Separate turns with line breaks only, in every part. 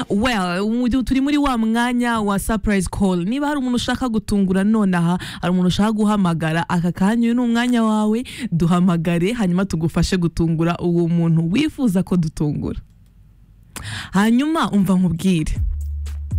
well mu gihe turi muri wa mwanya wa surprise call niba hari umuntu ushaka gutungura nonaha hari umuntu ushaka guhamagara aka kanya uyu ni umwanya wawe duhamagare hanyuma tugufashe gutungura uwo muntu wifuza ko dutungura hanyuma umva nkubwire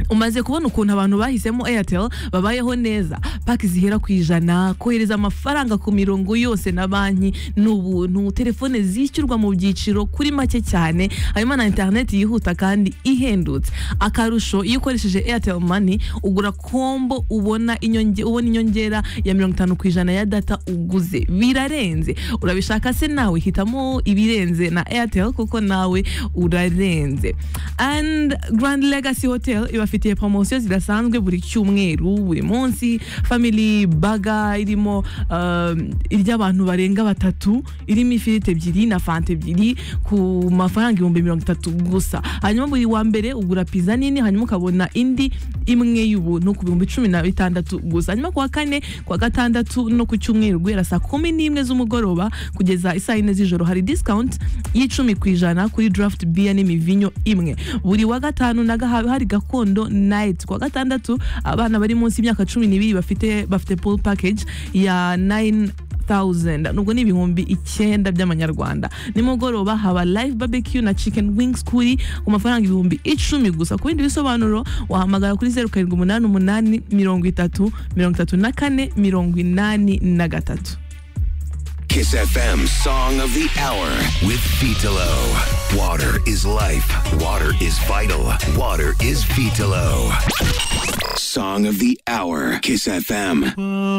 umaze kubona ukuntu abantu bahisemo airtel babayeho neza paki zihera ku ijana kohereza amafaranga ku mirongo yose na banki ni ubuntu telefone zishyurwa mu byiciro kuri make cyane harimo na interineti yihuta kandi ihendutse akarusho iyo ukoresheje airtel money ugura kombo ubona inyonge- ubona inyongera ya mirongo itanu ku ijana ya data uguze birarenze urabishaka se nawe hitamo ibirenze na airtel kuko nawe urarenze and grand legacy hotel ibafitiye promosiyo zidasanzwe buri cyumweru buri munsi family baga irimo um, iry'abantu barenga batatu irimo ifiriti ebyiri na fanta ebyiri ku mafaranga ibihumbi mirongo itatu gusa hanyuma buri wa mbere ugura pizza nini hanyuma ukabona indi imwe y'ubuntu ku bihumbi cumi na bitandatu gusa hanyuma ku wa kane ku wa gatandatu no ku cyumweru guhera saa kumi n'imwe z'umugoroba kugeza isaa yine z'ijoro hari discount y'icumi ku ijana kuri draft beer n'imivinyo imwe buri wa gatanu na gahawe hari gakondo night ku wa gatandatu abana bari munsi y'imyaka cumi n'ibiri bafite bafite pool package ya 9000 nubwo ni ibihumbi icyenda by'amanyarwanda nimugoroba haba live barbecue na chicken wings kuri ku mafaranga ibihumbi icumi gusa ku bindi bisobanuro wahamagara kuri zeru karindwi umunani umunani mirongo itatu mirongo itatu na kane mirongo inani na gatatu
Kiss FM Song of the Hour with Vitalo. Water is life. Water is vital. Water is Vitalo. Song of the Hour. Kiss FM.